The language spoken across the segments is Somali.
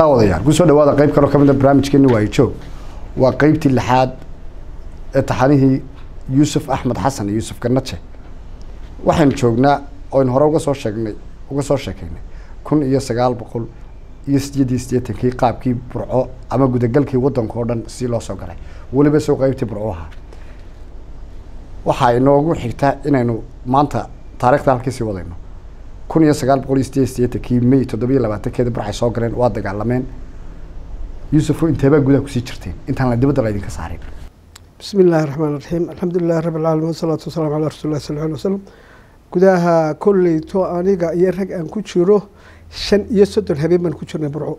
daawadayaal kusoo dhawaada qeyb kaloo kamid a barnaamijkeeni waayo joog waa qeybtii lixaad ee taxanihii yuusuf axmed xasan iyo yuusuf ganaje waxaynu joognaa oynu hore uga soo sheegnay uga soo sheekeynay kun iyo sagaal boqol iyo sideed iyo siddeetankii qaabkii burco ama gudagalkii wadanka oo dhan si loo soo galay weliba soo qeybtii burco ahaa waxaa inoogu xigta inaynu maanta taarikhda halkii sii wadayno kun iyo sagaal boqol iyo sideed iyo siddeetankii may toddoba iyo labaatankeeda burcay soo galeen waa dagaalameen yuusufo inteebaa gudaha kusii jirteen intaan la dibadda laydinka saarin bismi illaahi raxmaan raxiim alxamdu lilahi rabi alcaalamiin wasalaatu wasalaamu calaa rasuuli llahi sal lla alay wasalam gudaha kolleyto aniga iyo rag aan ku jiro shan iyo soddon habeen baan ku jirnay burco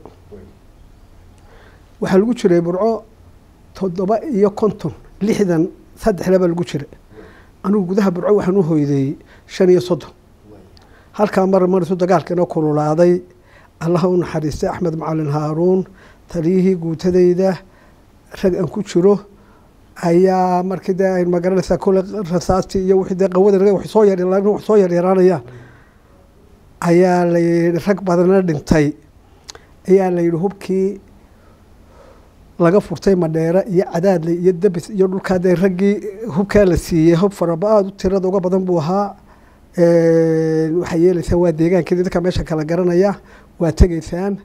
waxaa lagu jiray burco toddoba iyo konton lixdan saddexle baa lagu jiray anigu gudaha burco waxaan u hoyday shan iyo soddon halkaa mar marisu dagaalkiina kululaaday allaha u naxariistay axmed macalin haaruun taliyihii guutadayda rag aan ku jiro ayaa markii dee ay magaranaysaa kole rasaastii iyo wixii dee qawada wax soo yar wax soo yaryaraanayaan ayaa la yidhi rag badana dhintay ayaa la yidhi hubkii laga furtay madheere iyo cadaadle iyo debis iyo dhulkaa dee raggii hubkaa la siiyey hub faraba aada u tirada uga badan buu ahaa waxaa yeelaysaan waa deegaankeedi dadka meesha kala garanaya waa tegeysaan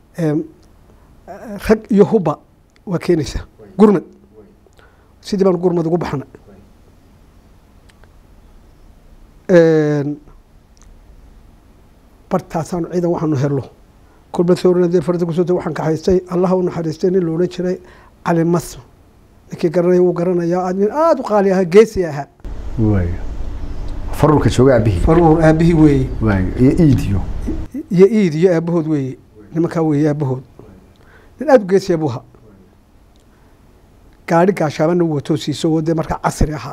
rag iyo hubba waa keenaysaa gurmad sidii baan gurmad ugu baxna bartaasaanu ciidan waxaanu hello kulmad soornadee farda kusoo waxaan kaxaystay allaha u naxariistay nin loodhan jiray cali masm ninkii garanaya wuu garanayaa nin aada u qaali ahaa geesi ahaa waay farurka jooga aabihii faruur aabihii weeye waay iyo iidiyo iyo iid iyo aabahood weeye nimankaa weeye aabahood nin aada u geesiya buu ahaa gaari gaashaabana u wato siiso oo dee markaa casri ahaa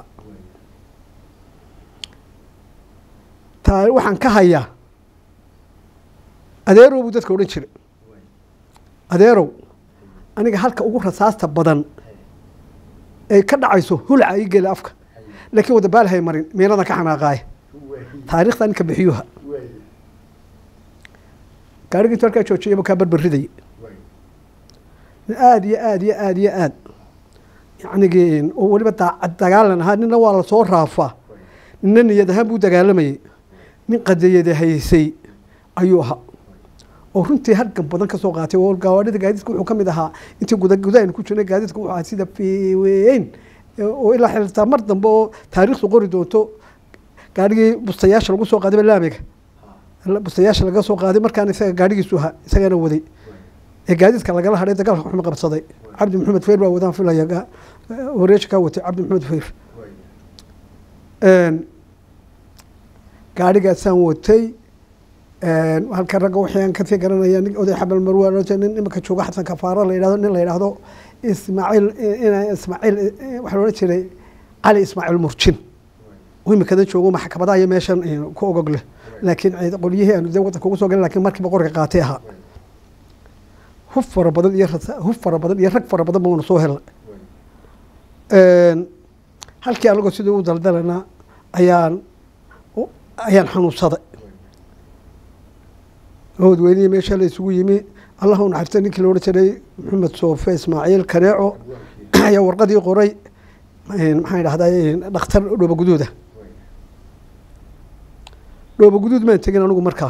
taa waxaan ka hayaa adeerow buu dadka odhan jiray adeerow aniga halka ugu rasaasta badan ay ka dhacayso hulaca ii gela afka laakiin wada baalahay marin meeladan ka xanaaqaaya taarikhda ninka bixiyuha gaarigii intu halkaa joojiyaba kaa barbaridaya nin aada iyo aada iyo aada iyo aad yacnigi oo weliba daacad dagaalan ahaa nina waa lasoo raafaa nina niyad ahaan buu dagaalamayay nin qadiyada haysay ayuu ahaa oo runtii halgan badan kasoo qaatay oo gawaadhida gaadiidka wuxuu ka mid ahaa intii guda gudahaynu ku jirnay gaadiidka wuxuu ahaa sida fiweyn oo ilaa xiltaa mar dambe oo taariikhdu qori doonto gaarigii bustayaasha lagu soo qaaday laamiga bustayaasha laga soo qaaday markaan isaga gaarigiisu ahaa isagana waday ee gaadiidka lagala hadhay dagaalka waxma qabsaday cabdi maxamed feyr baa wadaan filaya wareesha kaa watay cabdi maxamed feyr gaarigaasaan watay halka ragga wixii aan kasii garanaya nin oday xabal marwa nin imika jooga xasan kafaaro la yidhahdo nin la yidhaahdo ismaaciil ismaaciil waxaa loodhan jiray cali ismaaciil murjin oo imikada joogo maxkamadaha iyo meeshan ku ogog leh laakiin qolyihii aanu dee wadanka ugu soo galin lakin markiiba qorga qaatay ahaa hub fara badan iyo hub fara badan iyo rag fara badan ba wana soo helna halkii anagoo sidii u daldalana ayaan ayaan xanuunsaday oodweynihi meesha la isugu yimi allah u naxariista ninkii la odhan jiray maxamed soofe ismaaciil kaneeco ayaa warqadii qoray maxaan idhahdaa dhakhtar dhooba guduuda dhooba guduud maan tegin anigu markaa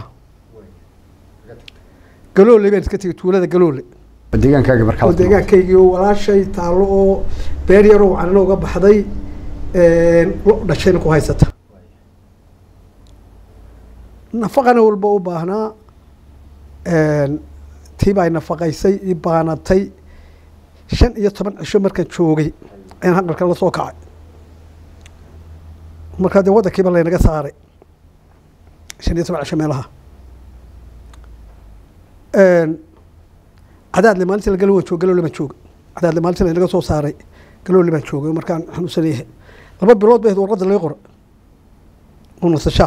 galoole baan iska tegay tuulada galoole deegaankaaga markaa oo deegaankaygii oo walaashay taallo oo beer yaroo canano uga baxday lo dhashayna ku haysata nafaqana walba u baahnaa tii baa nafaqaysay i baanatay shan iyo toban cisho markaan joogay ayaan haqalka la soo kacay markaa dee waddankiiba laynaga saaray shan iyo toban cisho meelaha cadaadle maalintii la galo waan joog galoole baan jooga cadaadle maalintii laynaga soo saaray galoole baan joogay markaan xanuunsan yahay laba bilood bay ahayd warqadda laga qora oo nasashaa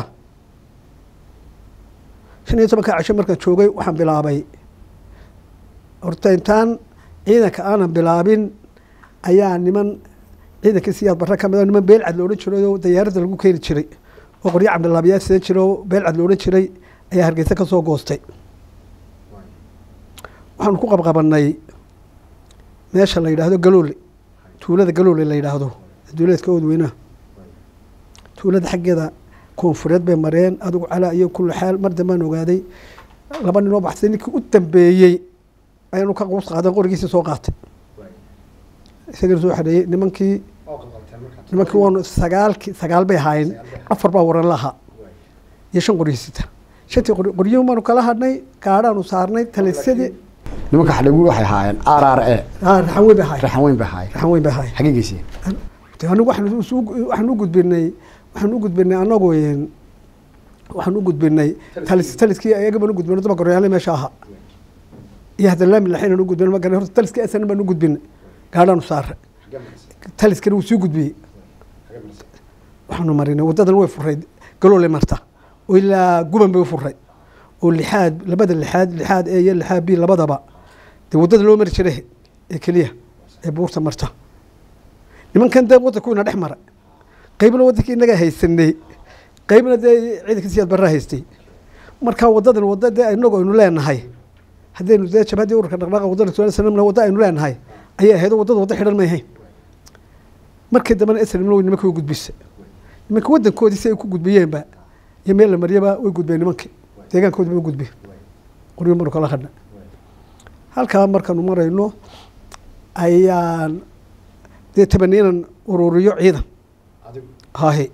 shan iyo tobanka cisho markaan joogay waxaan bilaabay horta intaan ciidanka aanan bilaabin ayaa niman ciidankii siyaad barre ka mid niman beelcad la odhan jiray oo dayaaradda lagu keeni jiray oo qoryo cabdilaabiyaa sidan jira oo beelcad la odhan jiray ayaa hargeysa ka soo goostay waxaanu ku qabqabanay meesha la yidhaahdo galoole tuulada galoole la yidhaahdo duuleedka oodweynaha tuulada xaggeeda koonfureed bay mareen adigu calaa iyo kulli xaal mar dambaan ogaaday laba ninoo baxsay ninkii u dambeeyey ayaanu ka quus qaadan qorigiisii soo qaatay isagana soo xareeyey nimankii nimankii waanu sagaalki sagaal bay ahaayeen afar baa waran lahaa iyo shan qoriysita shantii qori qoryihi baanu kala hadhnay gaadhaanu saarnay talisadii nimanka xadhigu waxay ahaayeen r r e raxan weyn bay ahaayeen raxan weyn bay ahaayeen raxan weyn bay ahaayeen xagee geysiyeen De anigu waxaan isu- waxaan u gudbinay waxaan u gudbinay anagu een, waxaan u gudbinay talis taliskii ayaga baan u gudbinay daba goryaale meesha ahaa iyo hadda laami laxaynan u gudbinay ma garan horta taliskii asan baan u gudbinay gaadhaanu saaray taliskana wuu sii gudbiyey waxaanu marinay wadadan way furay galoole marta oo ilaa guban bay u furay oo lixaad labada lixaad lixaad e iyo lixaad b labadaba dee waddada loo mari jiray ee keliya ee buurta marta nimankan dee waddanku ina dhex mara qaybna waddankii inagaa haysanay qaybna dee ciidanka siyaad barraa haystay marka waddadan wadda dee inagu aynu leenahay haddaynu dee jabhaddii ururka dhaqdhaaqa waddada suaal sanamna wadda aynu leenahay ayay ahayd oo waddada wadda xidhan may ahayn markii dambena esrimna way nimanka way gudbisay nimanka waddankoodii si ay ku gudbiyeenba iyo meel la mariyaba way gudbeen nimankii deegaankoodii bay gudbeen qoryo manu kala hadna halkaa markaanu marayno ayaan dee tabaniinan ururiyo ciidan hahe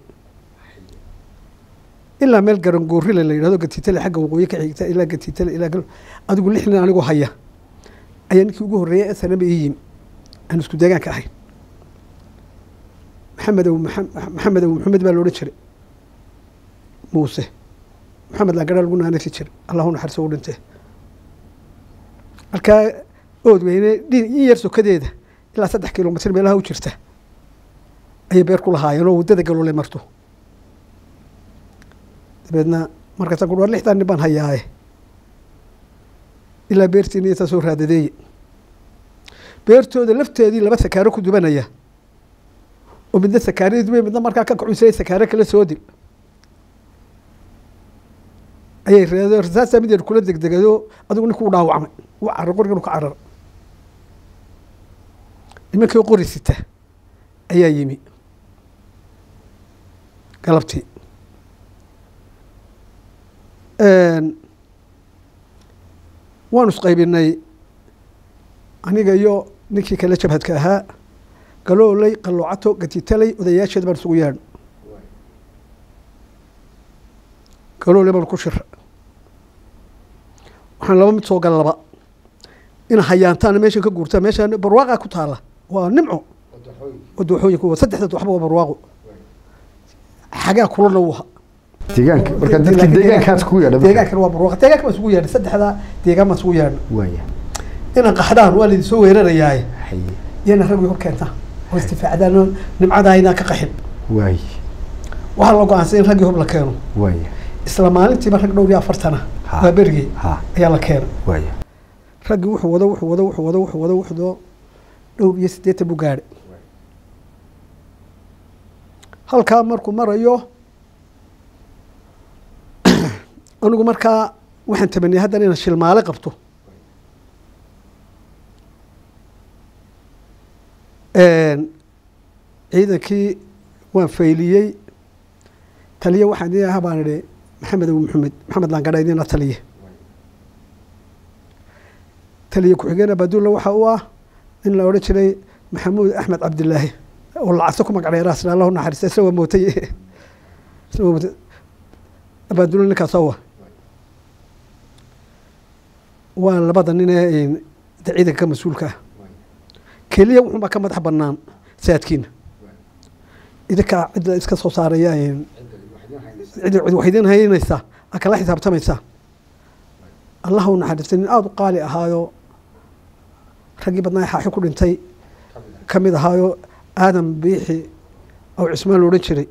ilaa meel garangoorrile la yidhahdo gatiitale xagga waqooyi ka xigta ilaa gatiitale ilaa gal adigu lix nin anigoo haya ayaa ninkii ugu horreeyay ee sanaba ii yimi aan isku deegaanka ahayn maxamed aw maxamed aw maxamed baa loodhan jiray muuse maxamed laagara lagu naanasi jiray allahu naxariso u dhintee halkaa oodweyne dhin in yar sokadeeda ilaa saddex kilomitr meelaha u jirta ayay beer ku lahaayeen oo waddada galoole marto dabeedna markaasaan ku war lixdan nin baan hayaaye ilaa beertiina intaa soo raadadeeye beertooda lafteedii laba sakaaro ku dubanaya oo midna sakaaradii dubay midna markaa ka kacunsay sakaaro kala soo dil ayay reedo rasaasaa mid yar kula degdegado adigu ninkuu dhaawacmay u carar qorigan ka carar nimankii qori sita ayaa yimi galabtii waanu isqaybinay aniga iyo ninkii kale jabhadka ahaa galooley qaloocato gatitaley odayaasheed baan isugu yeedho galoole baan ku shira waxaan laba mid soo gala laba ina hayaantaana meeshan ka guurtaa meeshaan barwaaqa ku taala waa nimco wadooxooyin kuwa saddexda waxba waa barwaaqo xagaa kulana uu ahaa deegaanka marka dadka deegaankaas ku yeedha deegaankana waa barwaaqo deegaanka baan isugu yeedhay saddexda deegaan baan isugu yeedhay waaya inaan qaxdhaan waa laydin soo weerarayaaye haye iyana rag way hor keentaa oo istifaacdaan nimcadaa inaan ka qaxin waaya waxaa la go-aansay in raggii hub la keeno waaya isla maalintiiba rag dhowr iyo afartana Ha. waa berigey ha ayaa la keenay waaya raggii wuxuu wado wuxuu wado wuxuu wado wuxuu wado wuxuu wado dhowr iyo siddeetan buu gaadhay halkaa markuu marayo anigu markaa waxaan tamaniyay haddana inaan shilmaale qabto ciidankii waan fayliyey taliye waxaan idin ahaa baan idhi maxamed abu maxamed maxamed laangadha idina taliye taliye ku-xigeen abadulla waxa uu ah nin la odhan jiray maxamuud axmed cabdilaahi oo lacagto ku magacdheeraa sila allahu naxariista isla waa mootay isla waa mootay abaadulla ninkaas awa waa labada nin ee de ciidanka ka mas-uulka ah keliya wuxuunbaa ka madax banaan saadkiina idinkaa cidda iska soo saaraya cid cid wax idin haynaysaa aa kala xisaabtamaysaa allah u naxariistay nin aada u qaali ahaayo raggii badnaa ee xaaxi ku dhintay ka mid ahaayo aadam biixi oo cismaan la odhan jiray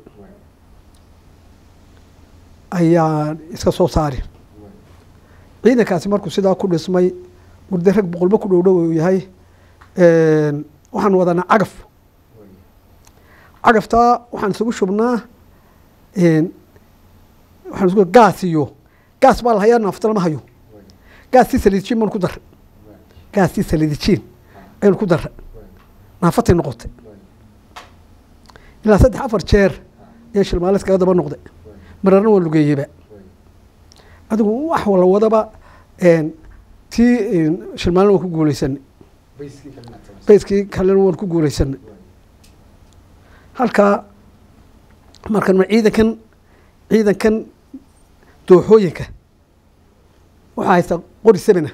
ayaa iska soo saari ciidankaasi markuu sidaa ku dhismay murde rag boqolba ku dhowdhow uu yahay waxaan wadanaa cagaf cagaftaa waxaan isugu shubnaa waxaan isugu gaas iyo gaas baa la hayaa naafta lama hayo gaastii saliidjin baan ku daray gaastii salidijiin aynu ku darra naafatay noqotay ilaa saddex afar jeer ayaa shilmaale iskaga daba noqday mararna waa lugeeyeyba adigu wax wala wadaba tii shilmaalena waan ku guuleysanay bayskii kalena waan ku guuleysanay halkaa markan ma ciidankan ciidankan dooxooyinka waxaa haysta qori semina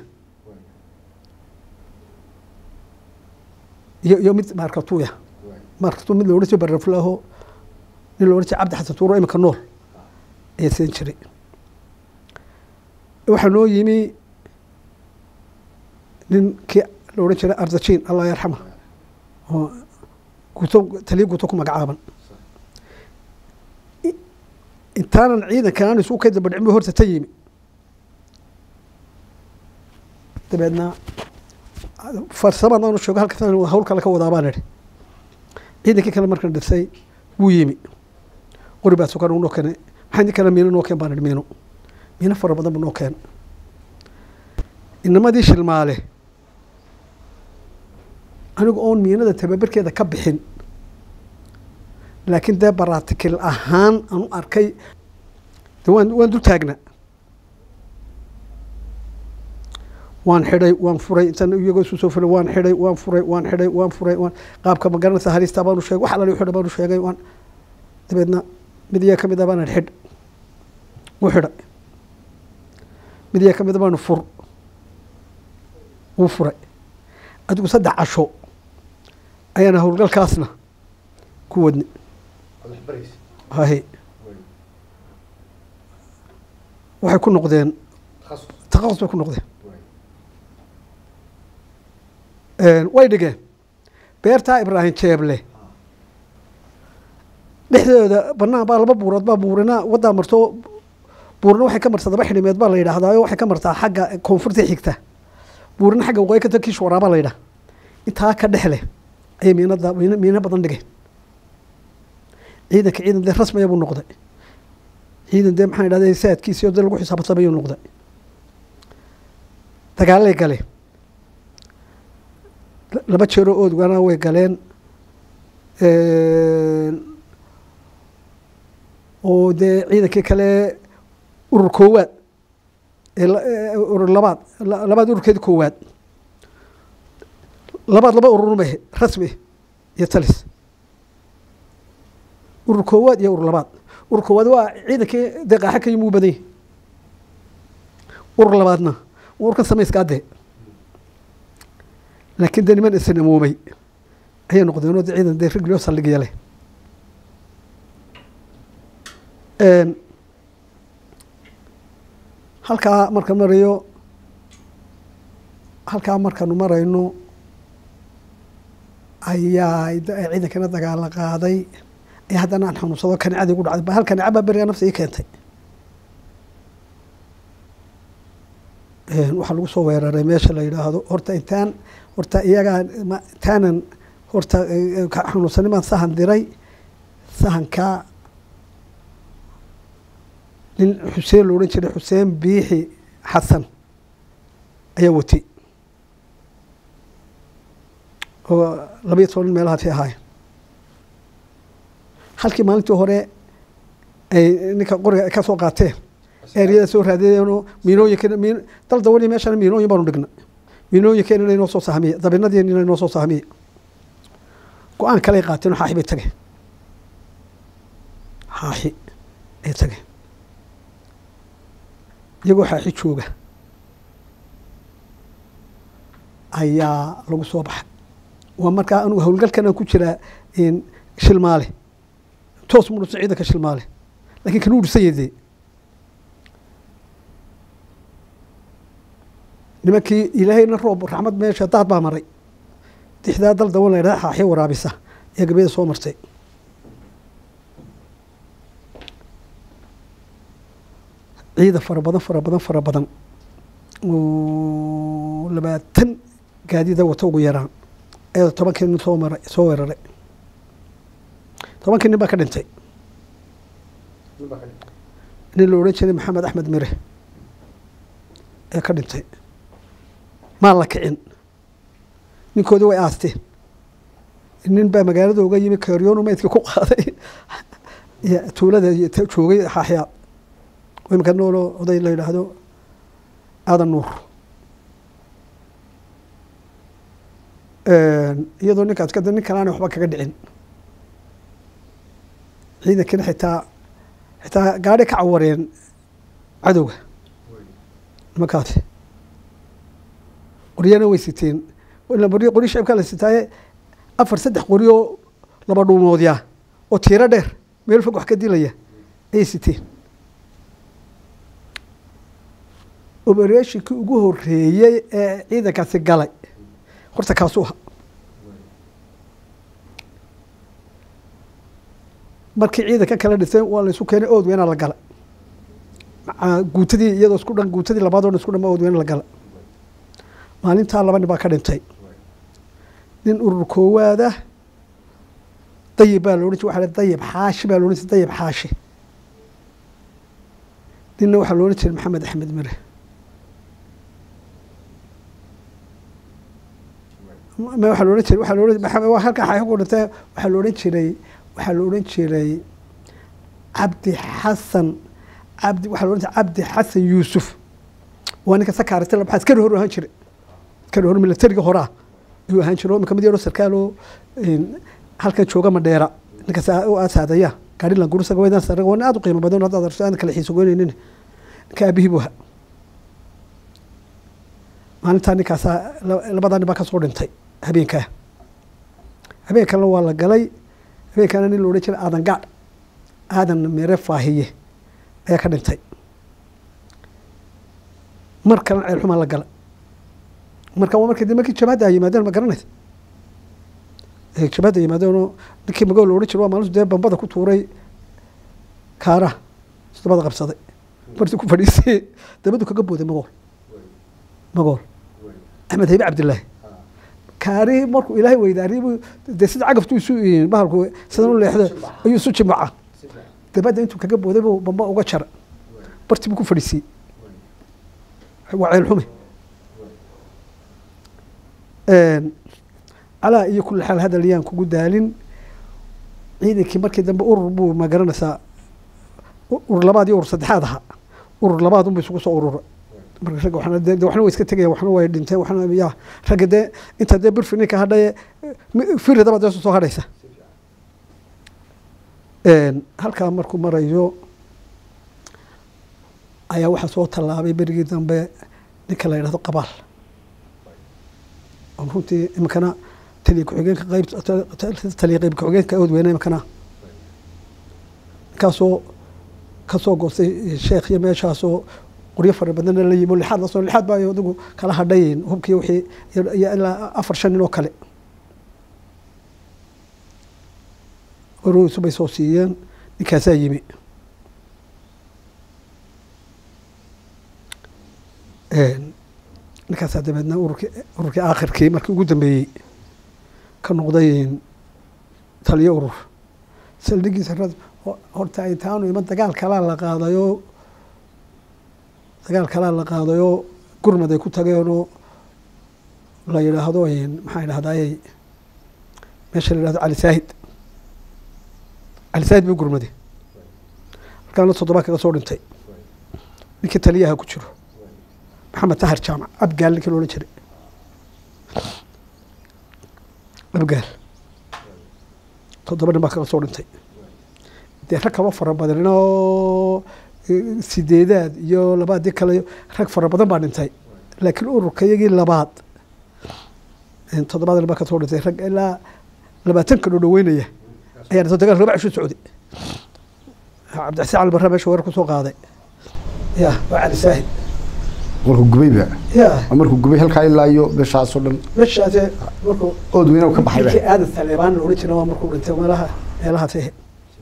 iyo iyo mid markatuuya markatu mid loodhan jiray baraflaaho nin loodhan jiray cabdi xasan tuuro iminka nool ayaa siin jiray waxaa noo yimi ninkii la odhan jiray ardajiin allah yarxama oo guto taliya guto ku magacaaban intaanan ciidankan aan isugu ka daba dhicin bu horta ta yimi dabeedna farsamada aanu sheego halka hawl kale ka wadaa baan idhi ciidankii kale markan dhisay wuu yimi qori baa sukan u noo keenay maxaa idin kale miino noo keen baan idhi miino miino fara badan buu noo keen inamadii shilmaale anigu oon miinada tababarkeeda ka bixin laakiin dee baratikil ahaan aan u arkay de waan waan dul taagnaa waan xidhay waan furay intaan iyagoo isu soo fulay waan xidhay waan furay waan xidhay waan furay waan qaabka magaranaysa halistaa baanu sheegay wax alali xidha baanu sheegay waan dabeedna mid iyaa ka mid ah baan idhi xidh wuu xidhay mid iyaa ka mid a baanu fur wuu furay adigu saddex casho ayaana howlgalkaasna ku wadni hahe waxay ku noqdeen takhasus bay ku noqdeen way dhigeen beertaa ibraahim jeeble dhexdooda banaan baa laba buurood baa buurina waddaa marto buurina waxay ka martaa daba xidhimeed baa la yidhaahdaa waxay ka martaa xagga koonfurta xigta buurina xagga waqooyi ka kiish waraabaa la yidhaha intaa ka dhex leh ayay miinada miino badan dhigeen ciidanka ciidan dee rasmiya buu noqday ciidan dee maxaan idhahda saadkiisi oo dee lagu xisaabtamayuu noqday dagaalay galeen laba jeeroo oodgana way galeen oo dee ciidankii kale urur koowaad urur labaad labaad ururkeedi koowaad labaad laba ururma rasmi iyo talis urur koowaad iyo urur labaad urur koowaad waa ciidankii dee qaaxa ka yimi u badan yahi urur labaadna ururkan samayskaa dee laakiin dee niman isnamoomay ayay noqdeenoo de ciidan dee riglio saldhigya leh halkaa marka marayo halkaa markaanu marayno ayaa ciidankana dagaala qaaday ee haddana aan xanuunsado kanicadii gu dhacday hal kanica baa beriga nafta ii keentay waxaa lagu soo weeraray meesha la yidhaahdo horta intaan horta iyagaa intaanan horta xanuunsanimaan sahan diray sahankaa nin xuseen lo odhan jiray xuseen biixi xasan ayaa watay oo labayo toban nin meelahaasi ahaayeen halkii maalintii hore ay ninka qoriga ay ka soo qaateen eeriyada soo raadiyeenoo miinooyinka miin dal dawani meeshana miinooyin baanu dhignay miinooyinkeena inay noo soo sahmiye dabinadii inay noo soo sahmiye go-aan kaley qaateen oo xaaxi bay tageen xaaxi ay tageen iyagoo xaaxi jooga ayaa lagu soo baxay waa markaa anugu howlgalkan ku jiraa shilmaale toos mu dhusa ciidanka shilmaale lakin kan u dhisan yahay dee nimankii ilaahayna roob raxmad meesha daad baa maray dixdaa dal dawan la yidhahda xaaxi waraabisa ee gabeeda soo martay ciidan fara badan fara badan fara badan oo labaatan gaadida wata ugu yaraan ayada tobankii nin soo maray soo weeraray tobankii nin baa ka dhintay nin la odhan jiray maxamed axmed mire ee ka dhintay maa la kicin ninkoodii way aasteen nin baa magaalada uga yimi karyonu maydkii ku qaaday tuulada joogay xaaxyaad imika noolo oday la yidhaahdo aadan nuur iyadoo ninkaas kada nin kalaana waxba kaga dhicin ciidankina xitaa xitaa gaadhi ka cawareen cadowga nimankaasi qoryana way siteen qori shacibkaa la sitaaye afar saddex qori oo laba dhuumoodyaa oo tiiro dheer meel fog wax ka dilaya ayay siteen obereshinkii ugu horeeyey ee ciidankaasi galay horta kaasuu aha markii ciidanka kala dhisay waa la isu keenay ood weynaa la galay guutadii iyadoo isku dhan guutadii labaad o dhan isku dhan ood weyna la galay maalintaa laba nin baa ka dhintay nin urur koowaada dayib baa loodhan jir waxa dayib xaashi baa loodhan jir dayib xaashi ninna waxaa loodhan jiray maxamed axmed mire waxaa loodhan jiray waxaa loodhan maxamed halkaa xaashi ku dhintay waxaa loodhan jiray waxaa la odhan jiray cabdi xasan cabdi waxaa la odhan jiray cabdi xasan yuusuf waa ninka sakaarita la baxaa askari hor ahaan jiray askari hor milatariga horaa ayuu ahaan jiray oo imika mid yaroo sarkaaloo halkan jooga madheera ninkaas u aasaadaya gaari langurusaga waydan saraga waa nin aad u qiimo badan haddaad arso aan kala xiiso goynaynin ninka aabihii buu ahaa maalintaa ninkaasaa labadaa nin baa ka soo dhintay habeenkaa habeenkana waa la galay habeenkaana nin la odhan jiray aadan gaadh aadan mere faahiye ayaa ka dhintay mar kalena ceelxumaa la gala marka waa markii markii jabhadda ay yimaadeen ma garanaysa jabhadda yimaadeenoo ninkii magool la odhan jiray waa maalintu dee bambada ku tuuray kaaraha toddobada qabsaday martii ku fadhiisay dabadu kaga booday magool magool axmed haybe cabdillaahi kaarihii markuu ilaahay weydaariybu dee sida cagaftu isu bahalku sidan u leexdo ayuu isu jimaca dabadda intuu kaga booday buu bamba uga jara bartii buu ku fadhiisiyey waa ceel xume calaa iyo kulli xaal hadal yaan kugu daalin ciidankii markii dambe urur buu ma garanaysaa urur labaad iyo urur saddexaad ahaa urur labaad unba isugu soo urura marka ragga waxna de waxna way iska tegaya waxna way dhinteen waxna ya ragga dee inta dee birfi ninka hadhaye firidaba dee soo hadhaysa halkaa markuu marayo ayaa waxaa soo tallaabay berigii dambe ninka la yidhahdo qabaal oo runtii iminkana taliya ku-xigeenka qayb taliya qayb ku-xigeenka ood weyne iminkana ninkaasoo kasoo goostay sheekh iyo meeshaasoo qoryo fara badanna la yimi lixaad lasoo lixaad baa adigu kala hadhayn hubkii wixii iyo ilaa afar shan nin oo kale waroweysu bay soo siiyeen ninkaasaa yimi ninkaasaa dabeedna ururkii ururkii aakhirkii markii ugu dambeeyey ka noqday taliyo urur saldhigiisa horta intaanu iman dagaal kalaa la qaadayoo dagaal kalaa la qaadayoo gurmad ay ku tageenoo la yidhaahdo maxaa idhahdaayey meesha la yidhahdo cali saahid cali saahid buu gurmaday markaana toddoba kaga soo dhintay ninkii taliyaha ku jiro maxamed tahar jaamac abgaal ninkii loolan jiray abgaal toddoba nin baa kaga soo dhintay dee rag kaloo fara badanoo sideedaad iyo labaadii kale rag fara badan baa dhintay laakiin ururka iyagii labaad toddobaad nin baa ka soo dhintay rag ilaa labaatan ka dhodhoweynaya ayaa dhintay dagaal raba cishu socday cabdixasaan cali barra meesha weerar kusoo qaaday ya waa cali saahid markuu gubayba ya markuu gubay halkaa ilaa iyo meeshaasoo dhan meeshaase markuu ood weyna ka baxayba ninkii aadan taleebaan la odhan jira waa markuu dhintay meelaha meelahaas ahe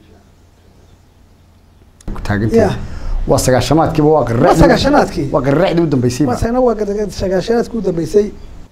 taagantay Ya. waa sagaashamaadkiiba waa waa qarracdii sagaashanaadkii waa qarracdii u dambeysayba masana waa gad- sagaashanaadkii u dambeysay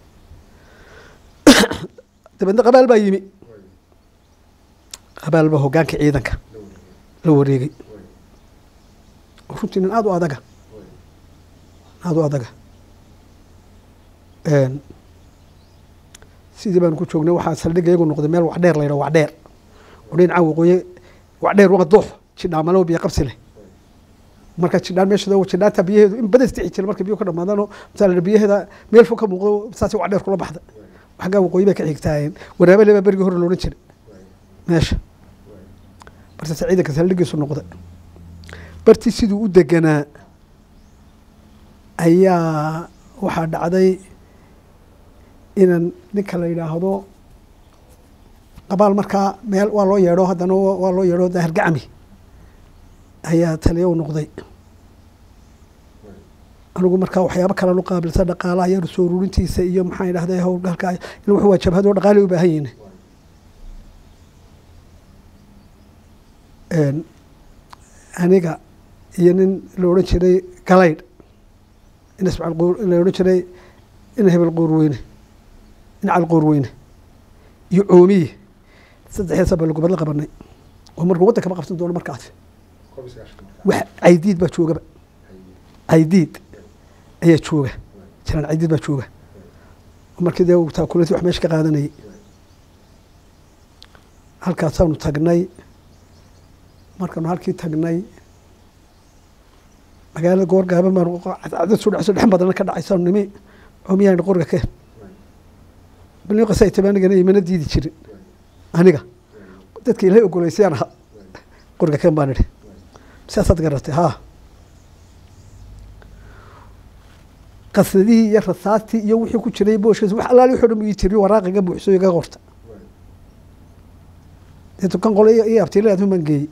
dabeedna qabaal baa yimi qabaal baa hoggaanka ciidanka la wareegay runtii nin aada u adaga aada u adaga sidii baanu ku joognay waxaa saldhigga iyagu noqday meel wacdheer la yidhaho wacdheer oo dhinaca waqooyi wacdheer waa doox jidhaamalo biyo qabsi leh marka jidhaan meesha jidhaanta biyaheedu in badan isdixi jira marka biyo ka dhamaadano masalan biyaheeda meel fog ka muuqdo saasay wacdheer kula baxda xaggaa waqooyi bay ka xigtaayeen waraabale baa berigii hore loodhan jiray meesha bartase ciidanka saldhiggiisu noqday bartii siduu u deganaa ayaa waxaa dhacday inan ninka la yidhaahdo qabaal markaa meel waa loo yeedho haddana waa loo yeedho daahir gacmi ayaa taliya u noqday anigu markaa waxyaabo kalen u qaabilsa dhaqaalaha yar soo ururintiisa iyo maxaan idhahday howlgalka il wuxuu waa jabhad oo dhaqaalay u baahan yihin aniga iyo nin la odhan jiray galaydh in ismaciil quur la odhan jiray in hebel quurweyne in cal quurweyne iyo coomiye saddexdee sabaa lagubad la qabanay oo markuu waddanka ma qabsan doono markaasi wax caydiid baa joogaba caydiid ayaa jooga jiraan caydiid baa jooga markii dee taakulanti wax meesha ka qaadanayay halkaasaanu tagnay markaanu halkii tagnay magaalada goor gaaban baanu cadcadad soo dhacso dhex badana ka dhacaysaanu nimi cumiyaan qoriga keen balni qasa tabaanigana imana diidi jirin aniga dadka ilahay ogoleysayaan ahaa qoriga keen baan idhi saasaad garatay haa qasnadihii iyo rasaastii iyo wixii ku jiray booshkiis wax allaali wuxuu dhan ii tiriyo waraaqiga buuxso iga qorta dee tukan qole iyo abtiilaad baan geeyey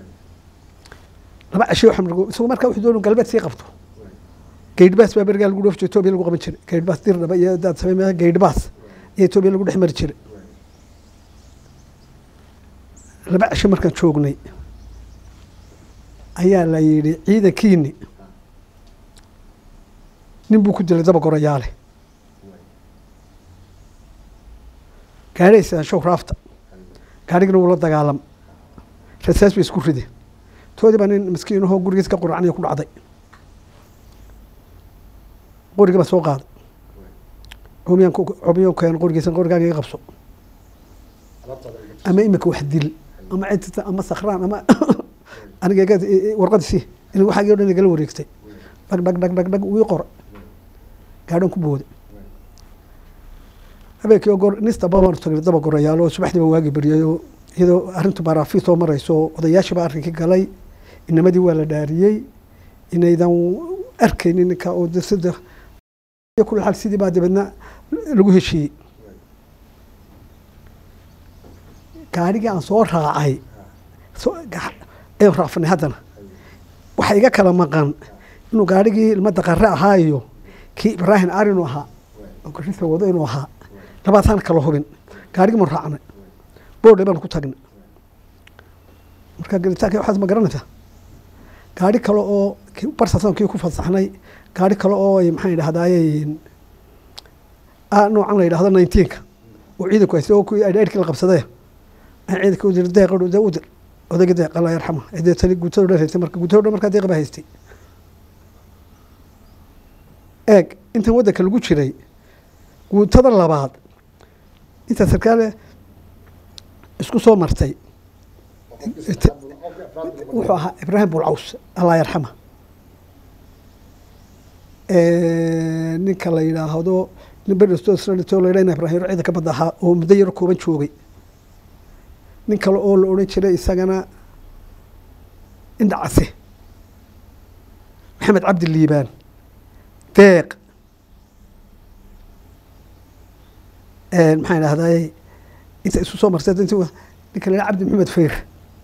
laba cashe waxaan margo isagu markaa wuxuu doonu galbeed sii qabto gaydhbaas baa berigaa lagu dhoofjiro etoobiya lagu qaban jiray gaydhbaas dirdhaba iyo daad samey gaydhbaas iyo etoobiya lagu dhex mari jiray laba cashe markaan joognay ayaa la yidhi ciidankiini nin buu ku dilay daba gorayaale gaadhaysaan show raafta gaadhigina wuu la dagaalam rasaas bay isku rideen toodii baa nin miskiinahoo gurigiis ka quracnaya ku dhacday qorigii baa soo qaaday cumiyaan cumiyo keen qorigiisa qorigaaga iga qabso ama imika wax dil ama cidta ama sakraan ama aniga warqadiisi in waxaagii o dhan igala wareegtay dhag dhag dhag dhag dhag wii qora gaadhan ku booday habeenkii oo goor nis daba baanu tagnay daba gorayaalo subaxdii baa waagi beriyayoo iyadoo arrintu baaraafi soo marayso odayaashii baa arrinkii galay inamadii waa la dhaariyey inaydan arkaynin ninka oo sida kula xal sidii baa dabeedna lagu heshiiyey gaadhigii aan soo raacay ayaan raacfanay haddana waxaa iga kala maqan inuu gaadhigii ilmada qare ahaa iyo kii ibraahim ar inuu ahaa oo garisa wado inuu ahaa labaasaan kala hubin gaadhigii maan raacnay boodhe baan ku tagnay marka gelitaanka waxaad ma garanaysaa gaadhi kale oo barsasan kii ku fasaxnay gaadhi kale oo maxaan idhahdaaye noocan la yidhahdo nineteenka oo ciidanku haysta oo kuwii aydhayrkii la qabsadee aan ciidanka udir deeq de udir odayga deeq allah yarxama dee tali guutado dhan haystay marka guutado dhan markaa deeq baa haystay eeg intan waddanka lagu jiray guutada labaad intaa sarkaale isku soo martay wuxuu ahaa ibraahim bulcaws allah yarxama ninka la yidhaahdo nin bersto la yidhah ibrahim ciidan ka badda ahaa oo muddo yaro kooban joogay nin kale oo la odhan jiray isagana indhacase maxamed cabdi liibaan deeq maxaan idhahdaye inta isu soo martay ninka la yidhah cabdi maxamed fayr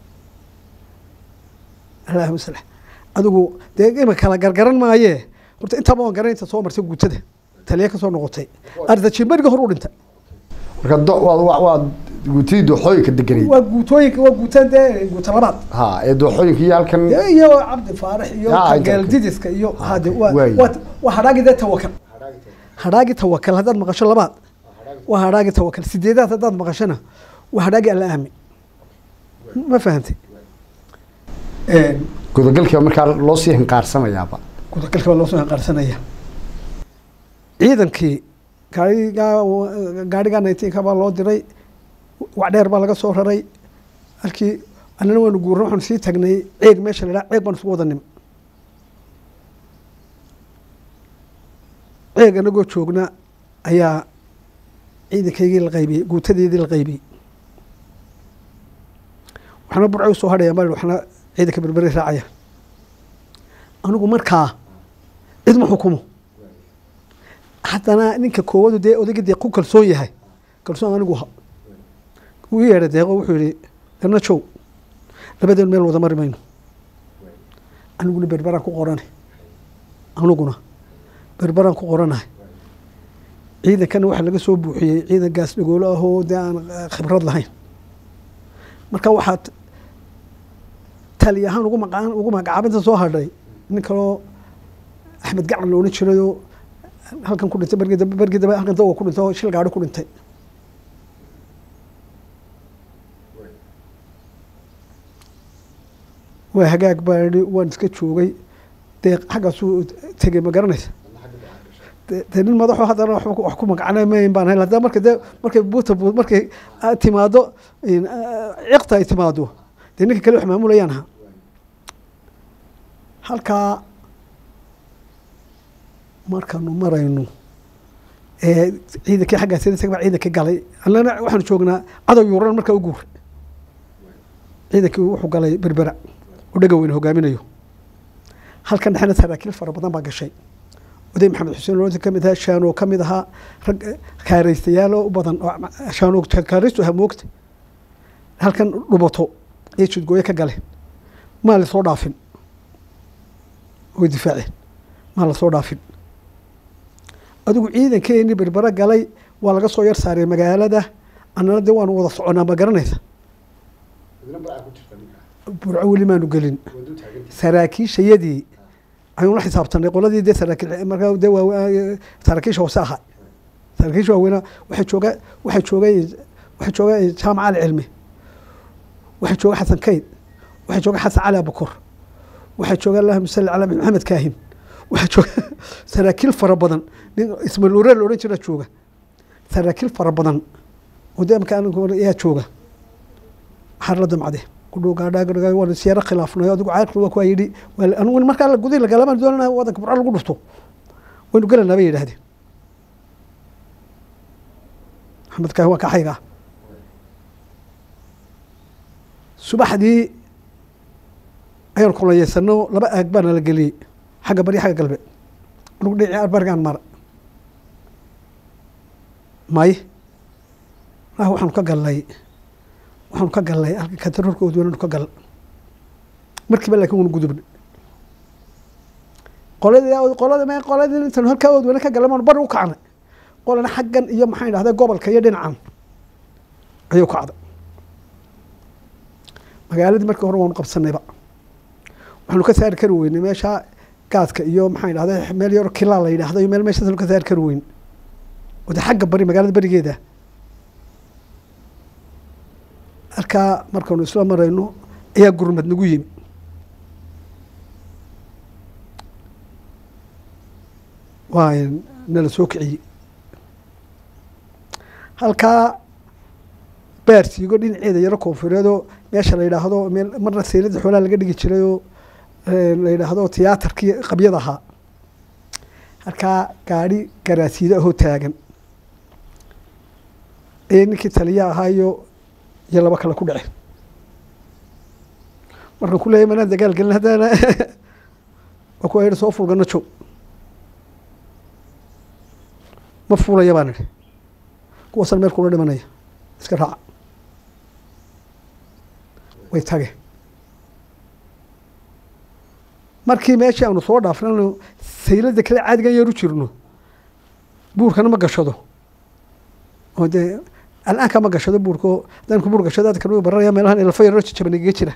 allahuma salix adigu dee ima kala gargaran maayee horta intaaba waan garan inta soo martay guutada taliya ka soo noqotay ardajimberiga hor u dhintay marka do- waa waa waa guutidii dooxooyinka deganay waa guutooyinka waa guutaan dee guuta labaad ha ee dooxooyinka iyo halkan dee iyo cabdi faarax iyo Ah, inta- geeldidiska iyo hade waa waay. waa waa hadhaagi dee tawakal hadhaagi tawakal haddaad maqasho labaad waa hadhaagi tawakal sideedaad haddaad maqashona waa hadhaagi alla aami ma fahantay gudagalkiiba markaa loo sii hinqaarsamayaaba gudagalka baa loo soo hanqaarsanaya ciidankii gaarigaa gaarigaa nineteenka baa loo diray wacdheer baa laga soo raray halkii annana waanu guurna waxaanu sii tagnay ceeg meesha la idhaha ceeg baan isugu wada nim ceeg anagoo joogna ayaa ciidankaygii la qaybiyey guutadeedii la qaybiyey waxna burco usoo hadhaya mal waxna ciidanka berberi raacaya anigu markaa cid ma xukumo haddana ninka koowadu dee odayga dee ku kalsoon yahay kalsoon anigu ha wuu i yeedhay deeqo wuxuu yihi garna jow labadeen meel wada mari mayno aniguna berberaan ku qorana aniguna berberaan ku qoranahay ciidankana waxaa laga soo buuxiyey ciidan gaas dhagoolo ahoo dee aan khibrad lahayn marka waxaad tali ahaan ugu maqa ugu magacaabinta soo hadhay nin kaloo axmed gacan loodhan jirayoo halkan ku dhintay bergi dambe bergi dambe halkan dawa ku dhintay oo shil gaadho ku dhintay waa hagaag baa idhi waan iska joogay dee xaggaasuu tegey ma garanaysa de nin madaxo haddana wax ku magacnamayn baan hayn haddana marka de markay buuta buut markay timaado ciqta ay timaado dee ninka kale wax maamulayaan ahaa halkaa markaanu marayno ee ciidankii xaggaas baa ciidankii galay annana waxaanu joognaa cadow yuuran markaa u guuray ciidankii wuxuu galay berbera oo dhega weyne hogaaminayo halkan dhexena saraakiil fara badan baa gashay oday maxamed xuseen loonti ka mid ahaa shaano ka mid ahaa rag kaaraystayaal u badan shaano kaaraystu ahaa moogta halkan dhubato ee jidgooye ka galeen maa lasoo dhaafin way difaaceen maa lasoo dhaafin adigu ciidankeeni berbero galay waa laga soo yar saaray magaalada annana dee waanu wada soconaa ma garanaysa burco weli maanu gelin saraakiishayadii ayuun la xisaabtanay qoladii dee saraakiil markaa dee waa saraakiisha hoose ahaa saraakiisha waaweynaa waxay jooga waxay joogay waxay jooga jaamac ali cilmi waxay jooga xasan kayd waxay jooga xasan cali abukor waxay jooga allahuma salli calaa maxamed kaahin waxaa jooga saraakiil fara badan nin ismail nuure la odhan jira jooga saraakiil fara badan oo dee marka ayaa jooga maxaa la damcade kudhow gaadhaa waan siyaaro khilaafnay adigu caaqil waa kuwaa yidhi anigu markaa gudahi lagalamaan doonana wadanka burco lagu dhufto waynu gelanaa bay yidhahdeen maxamed kaahin waa kaxayga subaxdii ayaan kulayeysano laba aag baana la geliyey xagga bari xagga galbeed anugu dhici barigaan mara maye ah waxaanu ka galnay waxaanu ka galnay halka kantaroorka odweynaanu ka gal markiiba laakiin wanu gudubna qoladii qolada qoladii intaanu halkaa odweyne ka galnay maanu bari u kacnay qolana xaggan iyo maxaan idhahday gobolka iyo dhinacan ayuu kacday magaaladii markii hore waanu qabsanayba waxaanu ka saari kari weynay meesha gaadka iyo maxaan idhahday meel yaro kilaa la yidhahdo iyo meel meeshaasanu ka saari kari weyn oo de xagga bari magaalada berigeeda halkaa markaanu isla marayno ayaa gurmad nagu yimi waa nala soo kiciyey halkaa baarsiigo dhinaceeda yaro koonfureedoo meesha la yidhaahdo meel marna sayladda xoolaha laga dhigi jirayoo la yidhaahdo tiyaatarkii qabyada ahaa halkaa gaadhi garaasiida ahoo taagan ayay ninkii taliya ahaa iyo iyo laba kale ku dhaceen markaan ku leeyay manaan dagaal gelin haddana waa kuwa yidhi soo fulgana joog ma fuulaya baan idhi kuwaasaan meel kula dhimanaya iska raaca way tageen markii meeshii aanu soo dhaafnano sayladda kale caadigan yar u jirno buurkana ma gashado oo dee al'aanka ma gashado buurko haddaan ku buur gashado adkan way baranaya meelahan elfo yaroo jajaban igaga jira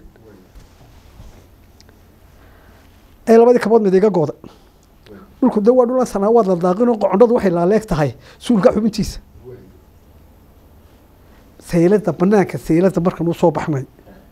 ee labadii kabood mid iga gooda dhulku de waa dhulan sanaawaad la daaqinoo qocondhadu waxay laaleeg tahay suulka xubintiisa sayladda banaanka sayladda markan u soo baxnay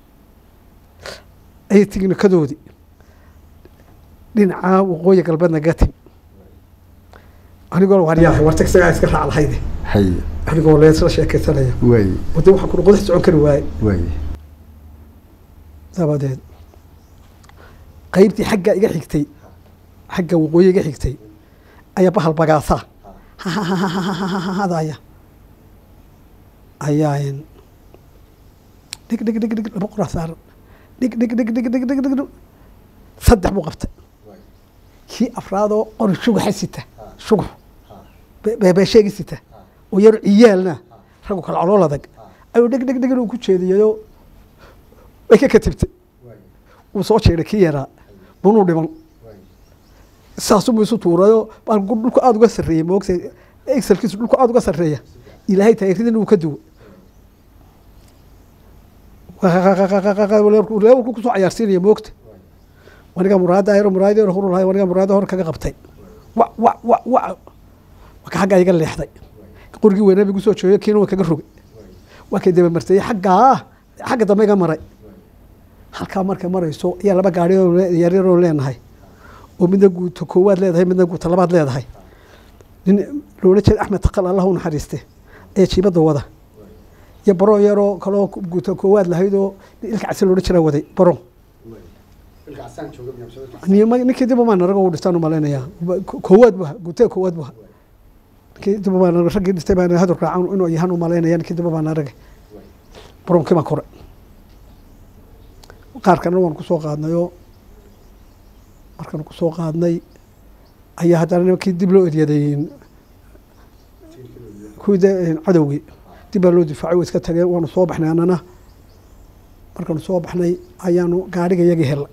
ayay tignikadoodii dhinacaa waqooyi galbeedna gaga timi anigoo waaryahay war tagsigaa iska raac lahayde haye anigoo leesla sheekaysanaya waaye wade waxaa kuna qodax socon kari waaye waaye dabadeed qaybtii xagga iga xigtay xagga waqooyi iga xigtay ayaa bahal bagaasaa hadaya ayaa een, dhig dhig dhig dhig laba qoraa saaran dhig dhig dhig dhig dhig dhig dhig dhig saddex buu qabtay kii afraadoo qori shugaxa sita shugux be- beebeesheegi sita oo yar ciyaalna raggu kala calool adag ayuu dhig dhig dhig inuu ku jeediyayoo way ka katibtay wuu soo jeeday kii yaraa bunuu dhiman saasubuu isu tuurayo baalku dhulku aada uga sarreeyey moogta exelkiisu dhulku aada uga sarreeya ilaahay taageeridina uu ka duwo leewalku kusoo cayaarsiinaya moogta waniga muraada ayro muraada yaro hurulahay waniga muraada hor kaga qabtay wa wa wa wa waka xaggaa iga leexday qorigii weynaa bigu soo jooyo kiina waa kaga rogay waa kay daba martayey xaggaa xagga dambe iga maray halkaa markay marayso ayaa laba gaari oo le- yaryaroo leenahay oo midna guuto koowaad leedahay midna guuto labaad leedahay nin loola jeeda axmed taqal allah u naxariiste ayaa jiibadda wada iyo baro yaroo kaloo guuto koowaad lahayd oo nin ilka casi loola jiraa waday baro Nima- ninkii dib umaan arago u dhistaan u malaynayaa Ko- koowaad bu guutee koowaad bu ninkii dib umaan arag raggii dhistay baan hadur raacan inuu yahan u malaynaya ninkii dib umaan aragay baronkii baan kore qaar kalena waan kusoo qaadnayoo markaan kusoo qaadnay ayaa haddana nimankii dib loo eryaday kuwii de cadowgii dib baa loo difaacay way iska tageen waanu soo baxnay annana markaanu soo baxnay ayaanu gaadhiga iyagii helnay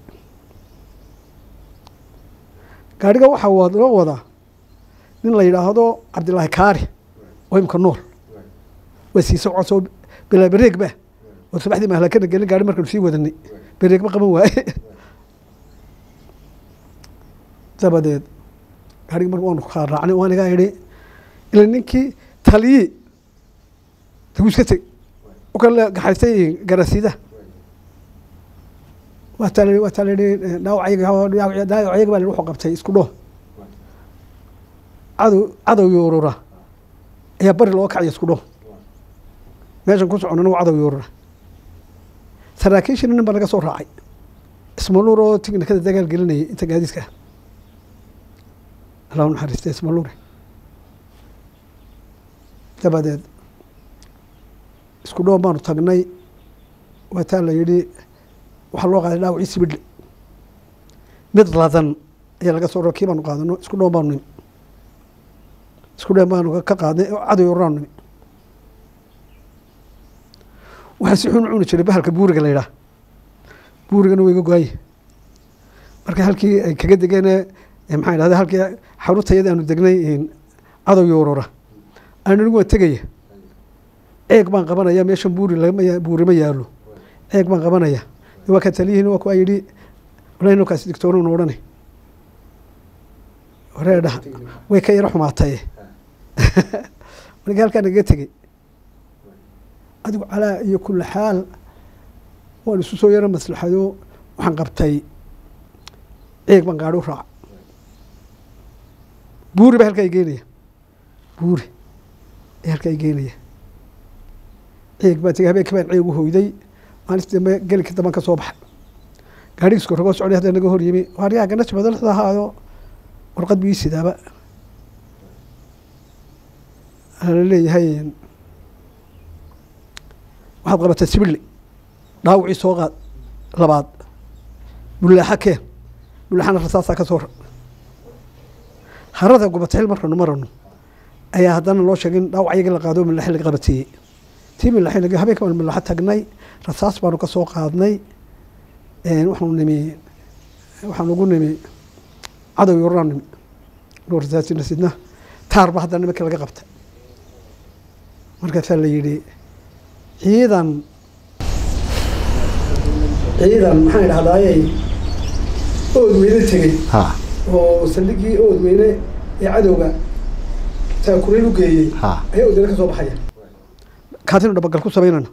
gaadhiga waxaa wa- loo wadaa nin la yidhaahdo cabdilaahi kaari oo imka nool waa sii socosoo bilaa bareeg ba oo sabaxdii mahlakana gelin gaari markaanu sii wadanay bareegba qaban waaye dabadeed gaarigi marka waanu kaa raacnay waan iga idhi ila ninkii taliyii daguu iska teg u kale gaxaystay garasida waa taa la waa taa la yidhi dhaawacayaga dhaawacayaga baa la wuxuu qabtay isku dhoo cadow cadow yoorura ayaa bari looga kacaya isku dhoo meeshan ku soconana waa cadow yoorura saraakiishina nin baa naga soo raacay ismaluur oo tignikada dagaal gelinayay inta gaadiidka ah allah u naxariista ismaluure dabadeed isku dhoon baanu tagnay waa taa la yidhi waxaa loo qaaday dhaawacii sibidhle mid ladan ayaa laga soo ro kii baanu qaadano isku dhoon baanu nimi isku dhoon baanu ka qaadnay oo cadow yoraanu nimi waxaa si xun u cuni jiray bahalka buuriga la yidhaah buurigana waa iga go-anye marka halkii ay kaga degeen maxaa idhahda halkii xarutayada aanu degnay cadow yoorora aan anigu waan tegaya ceeg baan qabanaya meeshan buuri lagama ya- buuri ma yaalo ceeg baan qabanaya waa ka taliyihiin waa kuwaa yidhi walahi nolkaas digtoonuna odhanay waree dhaha way ka yaro xumaataye marka halkaa nagaga tegey adigu calaa iyo kula xaal waan isu soo yaro maslaxado waxaan qabtay ceeg baan gaadhi u raaca buuri ba halkaa i geynaya buuri ee halkaa i geynaya ceeg baan tegey habeenkii baan ceeg u hoyday maalintii dambe gelinka damban ka soo baxay gaadhigiisku ragoo socday hadda naga hor yimi waaryaa ganaj badalada ahaayo warqad bii sidaaba la leeyahay waxaad qabatay sibidli dhaawacii soo qaad labaad bullaaxa keen bullaaxana rasaasaa ka soo ra harada gubataxil markanu marano ayaa haddana loo sheegay in dhaawac iyagii la qaado milaxi laga qabateeyey tii milaxi laga habeenka baan milaxo tagnay rasaas baanu ka soo qaadnay waxaanu nimi waxaan ugu nimi cadow yoraan nimi dhowr rasaasina sidna taar ba haddana nimankii laga qabtay markaasaa la yidhi ciidan ciidan maxaan idhahdaaye ood weyne tegey ha oo saldhigii ood weyne ee cadowga taakurayn u geeyey ha ayaa odana ka soo baxaya kaatinu dhabagal ku samaynana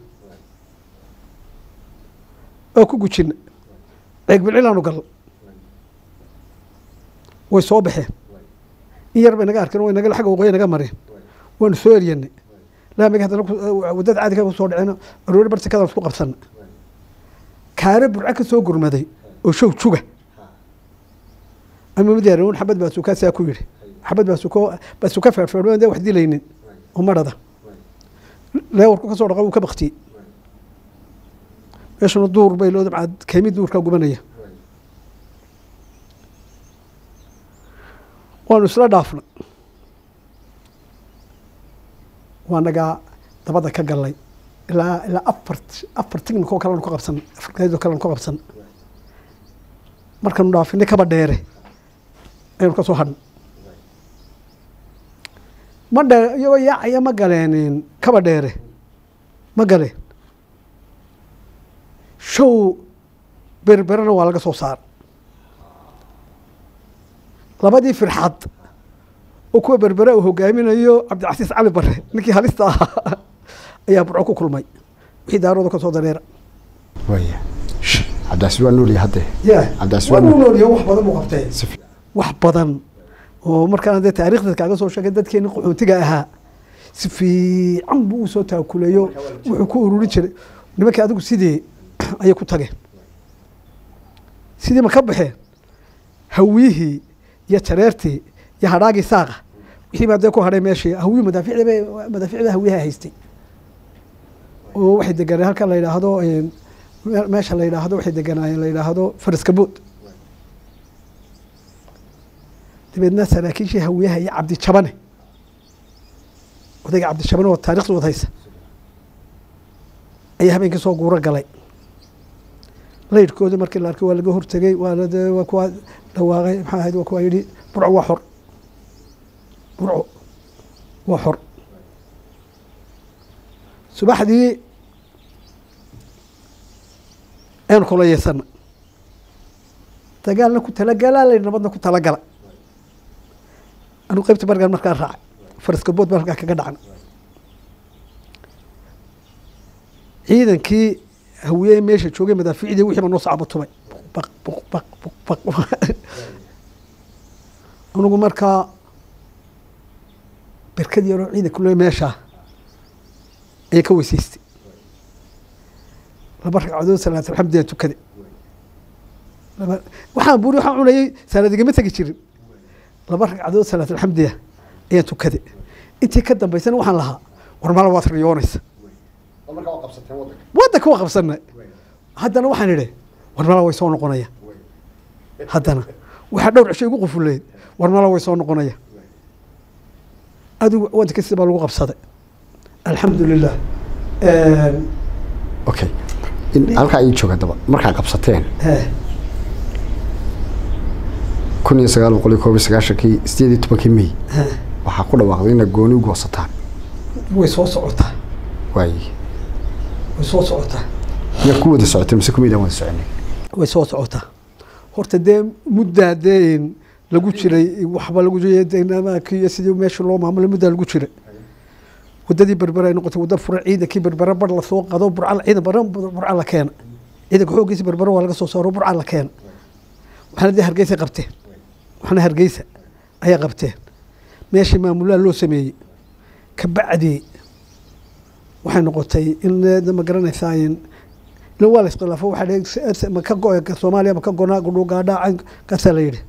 oo ku gujina ceeg bilcilaanu gal way soo baxeen in yar bay naga arkeen way naga xagga waqooyi naga mareen waanu soo eryanay laamiga haddana waddada caadiga kusoo dhaceen aroori barsikadaan isku qabsana kaare burco ka soo gurmaday oo show juga ama mid yaran xabad baa sukaa saa ku yidhi xabad baa suko baa suka feerfeerma dee wax dilaynin oo marada leewarku ka soo dhaqa wuu ka baktiyey meeshuna duur bay loo dabcaa keemi duurkaa gubanaya waanu isla dhaafna waa nagaa dabada ka galnay ilaa ilaa afar afar tignikoo kalenu ka qabsan afar gaadidoo kalenu ka qabsan markaanu dhaafinay kaba dheere ayanu ka soo hadhnay ma dhe iyagoo yaacaya ma galeen kaba dheere ma galeen show berberena waa laga soo saar labadii firxad oo kuwa berbere uu hogaaminayo cabdicasiis cali bare ninkii halista ahaa ayaa burco ku kulmay wixii daarooda ka soo dareera waya cabdicasiis waa noolya hadde cabdicasiis waa waa nool noolya wax badan buu qabtee si fi- wax badan oo markaan dee taariikhda kaaga soo sheegay dadkeeni qaxootiga ahaa si fiican buu usoo taakuleeyo wuxuu ku ururin jiray nimankii adigu sidii ayay ku tageen sidii ma ka baxeen hawiyihii iyo jareertii iyo hadhaagii saaqa wixii baa dee ku hadhay meeshii hawiyi madaaficda bay madaaficda hawiyaha haystay oo waxay deganeen halkan la yidhaahdo een, me- meesha la yidhaahdo waxay deganaayeen la yidhaahdo faraskabood dabeedna saraakiishii hawiyaha iyo cabdijabane odayga cabdijabane oo taarikhda wad haysa ayaa habeenkii soo guuro galay laydhkoodii markii la arkay waa laga hortegey waa la dee waa kuwa dhawaaqay maxaa ahayd waa kuwa yidhi burco waa xor burco waa xor subaxdii aynu kula yeesana dagaalna ku talagalaa la nabadna ku talagala anigu qaybta bargaan markaan raacay faraska bood baan halkaa kaga dhacna ciidankii hawiye meesha joogay madaaficdii wixii baa noo sacbo tumay baq buq baq buq baq anigu markaa berkad yaroo ciidanka loo meeshaa ayay ka weysaystay laba ragcadood salaat alxamdiyaa tukaday laba waxaan buuri waxaan cunayay salaadigama tegi jirin laba ragcadood salaat alxamdiya ayaan tukaday intii ka dambaysana waxaan lahaa war mala waad riyoonaysa waddanka waa qabsanay haddana waxaan idhi war mala way soo noqonaya haddana waxaa dhowr cisho igu qufuleed war mala way soo noqonaya adigu waddanka sida baa lagu qabsaday alxamdu lilah okay in halkaa ii jooga daba markaa qabsateen kun iyo sagaal boqol iyo koob iyo sagaashankii sideed iyo tobankii may waxaa ku dhawaaqday inaad gooni u goosataan way soo socotaa waaye way soo socotaa yaa ku wada socotay mise kumaydaan wada soconay way soo socotaa horta dee muddaa dee lagu jiray waxba lagu jiray sidii meesha loo maamulay muddaa lagu jiray wadadii berbere ay noqotay wadda fura ciidankii berbere bar lasoo qado burca ciidan bara burca la keena ciidanka xooggiisa berbere waa laga soo saaro burca la keena waxaana dee hargeysa qabteen waxaana hargeysa ayaa qabteen meeshii maamulaha loo sameeyey kabacdi waxay noqotay in ma garanaysaa in ila waa la iskhilaafo waxaa ma ka go soomaaliya ma ka gonaa gudhugaadhaa kaasaa la yidhi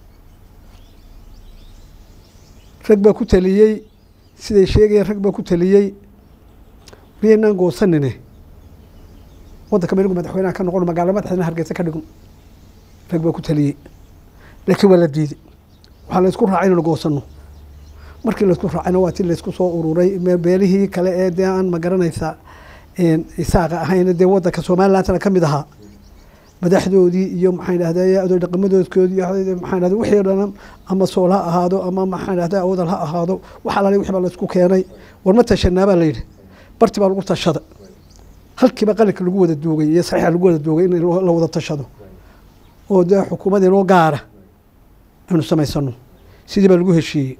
rag baa ku taliyey siday sheegayeen rag baa ku taliyey miyaynaan goosanine waddanka menigu madaxweynaha ka noqon magaalo madaxdana hargeysa ka dhigun rag baa ku taliyey laakiin waa la diiday waxaa la isku raacay inaynu goosano markii laysku raacayna waa ti laysku soo ururay beelihii kale ee dee aan ma garanaysa isaaqa ahayn dee waddanka somalilandna ka mid ahaa madaxdoodii iyo maxaan idhahday adoy dhaqamadoodkoodii maxaan idhahday wixii dhan ama sool ha ahaado ama maxaan idhahday awdal ha ahaado wax alaali wixii baa laysku keenay war ma tashanaa baa la yidhi barti baa lagu tashada halkiiba qalinka lagu wada duugay iyo saxiixa lagu wada duugay in la wada tashado oo dee xukuumad inoo gaara aynu samaysano sidii baa lagu heshiiyey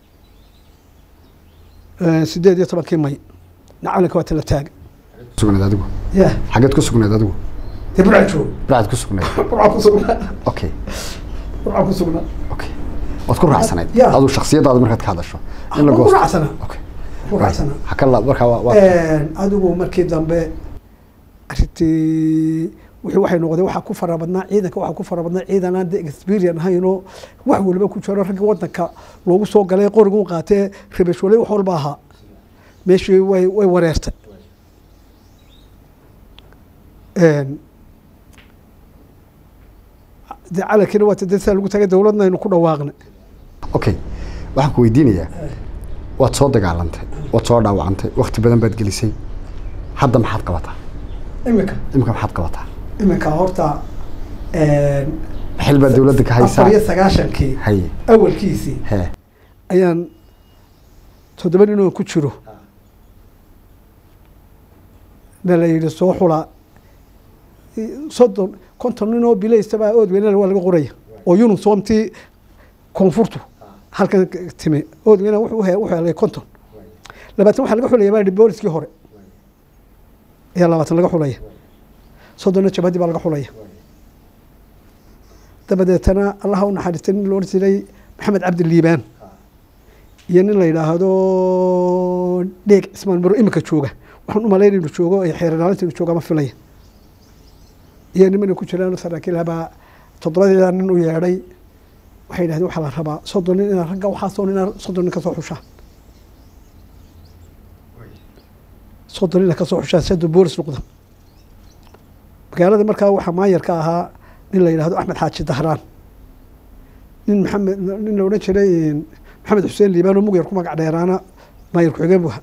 sideed iyo tobankii may nacalinka waa tala taaga sugnayd adigu ya xageed ku sugnayd adigu dee burca joog bacad ku sugnayd burca ku sugnaa okay burca ku sugnaa okay waad ku raacsanayd Ya. aduu shaksiyadaada markaad ka hadasho in la Waan ku goosto raacsanaa. Okay. Ku raacsanaa. Ha ka la- markaa waa- waa adigu markii dambe arintii wixii waxay noqdeen waxaa ku fara badnaa ciidanka waxaa ku fara badnaa ciidan aan de experience ahaynoo wax waliba ku jiro ragga wadanka loogu soo galay qorigu qaatee rabashwaley wax walba ahaa meeshii way way wareertay Een, de calankiina waa tade saa lagu tagay dowladna aynu ku dhawaaqnay okay waxaan ku weydiinayaa waad soo dagaalantay waad soo dhaawacantay wakti badan baad gelisay hadda maxaad qabataa imika imika maxaad qabataa imika horta xil baad dowladda ka haysaa afar iyo sagaashankii haye awalkiisii hee ayaan toddoba nin oo ku jiro na la yidhi soo xula soddon konton nin oo bilaystabaa oodweynana waa laga qoraya oo yunusomtii koonfurtu halkan timi oodweyna wuxuu he- wuxuu helay konton labaatan waxaa laga xulaya baa booliskii hore ayaa labaatan laga xulaya soddonna jabhadii baa laga xulaya dabadeetana allaha u naxariistay nin loodhan jiray maxamed cabdi liibaan iyo nin la yidhaahdo dheeg cismaan maro imika jooga waxaan u malayn inuu joogo ee xeeranaalinta inuu jooga ma filaya iyo nimana ku jiraan saraakiil habaa toddobadeeda nin u yeedhay waxay yidhahdeen waxaa la rabaa soddon nin inaa ragga waxaasoo nin inaa soddon nin kasoo xushaan soddon nin kasoo xushaan sado boolis noqda magaalada markaa waxaa maayar ka ahaa nin la yidhahdo axmed xaaji dahraan nin maxamed nin la odhan jiray maxamed xuseen liibaan oo mugyar ku magac dheeraana maayar ku-xigeen buu ahaa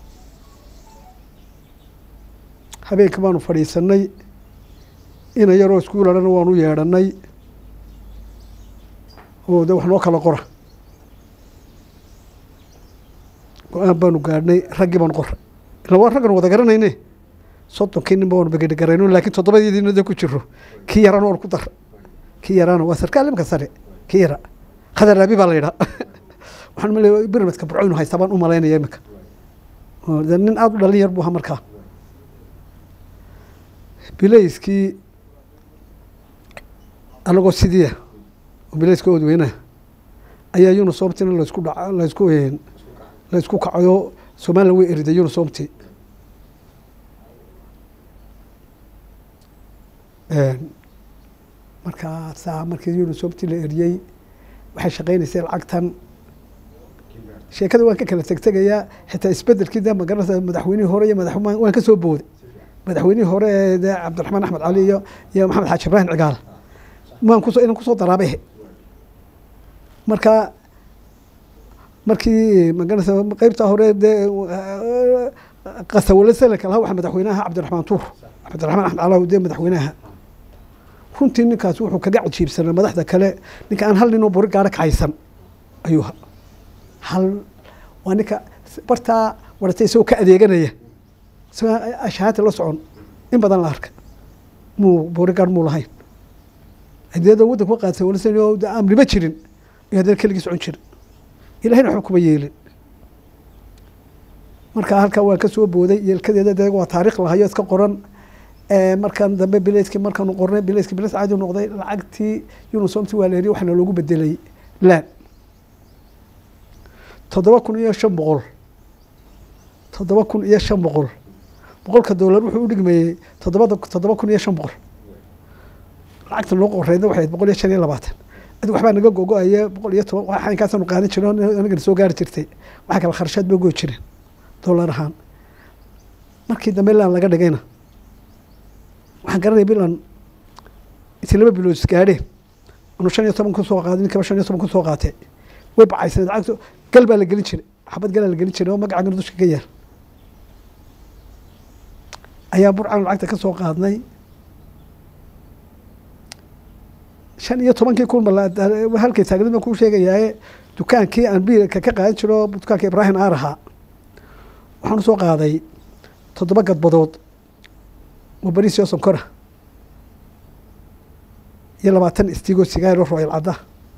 habeenka baanu fadhiisanay ina yaroo iskuuladhana waanu yeedhanay oo de wax noo kala qora go-aan baanu gaadhnay raggii baanu qoray ila waa raggan wada garanayne soddonkii nin ba waanu begedhegarayno laakiin toddobadiina de ku jiro kii yarana waanu ku dar kii yaraana waa sarkaal imika sare kii yara khadar raabi baa la yidhaa waxaan malay birmadka burcoynu haystaa baan u malaynaya imika oo de nin aada u dhalin yar buu ahaa markaa bilayskii anagoo sidiia oo bilayska oodweynaha ayaa unisomtina laysku dha laysku laysku kacayo somalilan way eriday unisomti markaasaa markii unisomti la eriyey waxay shaqeynaysay lacagtan sheekada waan ka kala tegtegayaa xitaa isbedelkii de magaranaysa madaxweynihii hore iyo madax waan ka soo booday madaxweynihii hore ee de cabdiraxmaan axmed cali iyo iyo maxamed xaaji ibraahim cigaal maan kuso inan kusoo daraabehe marka markii magaranaysa qeybtaa hore dee qasawale seleka lahaa waxaa madaxweynaha cabdiraxmaan tuur cabdiraxmaan axmed calaw dee madaxweynaha runtii ninkaas wuxuu kaga cajiibsanaa madaxda kale ninka aan hal ninoo buri gaaro kacaysan ayuu ha hal waa ninka bartaa waratay isagoo ka adeeganaya isagoo ashahaati la socon in badan la arka muu boorigaar muu lahayn adeeda waddanka qaadsa walisan oo amriba jirin iyo haddana keligii socon jirin ilahayna waxba kuma yeelin marka halkaa waan ka soo booday yeelkadeeda de waa taariikh lahayo iska qoran markan dambe bilayskii markaanu qornay bilayskii bilays caadi noqday lacagtii unisomti waa la heriy waxaana loogu bedelay laan toddoba kun iyo shan boqol toddoba kun iyo shan boqol boqolka doolar wuxuu u dhigmayey toddobada toddoba kun iyo shan boqol lacagta noo qoreydna waxay boqol iyo shan iyo labaatan adi waxbaa naga gogo-aya boqol iyo toban waxa inkaasanu qaadan jiro anagana soo gaari jirtay waxa kale kharshaad ba goy jireen doolar ahaan markii dambe laan laga dhigayna waxaan garanaya bilan intii laba bilood isgaadheen anu shan iyo toban kusoo qaaday ninkaba shan iyo toban kusoo qaatay way bacaysaneed lacagto gal baa la gelin jiray xabad galaa la gelin jiray oo magacagana dusha ka yaal ayaa burcan lacagta ka soo qaadnay shan iyo tobankii kun halkay taagnid baan kuu sheegayaaye dukaankii aan biilka ka qaadan jiro dukaanka ibraahim aar ahaa waxaan usoo qaaday toddoba gadbadood oo bariisyo sonkora iyo labaatan istigo sigaaro royal cadda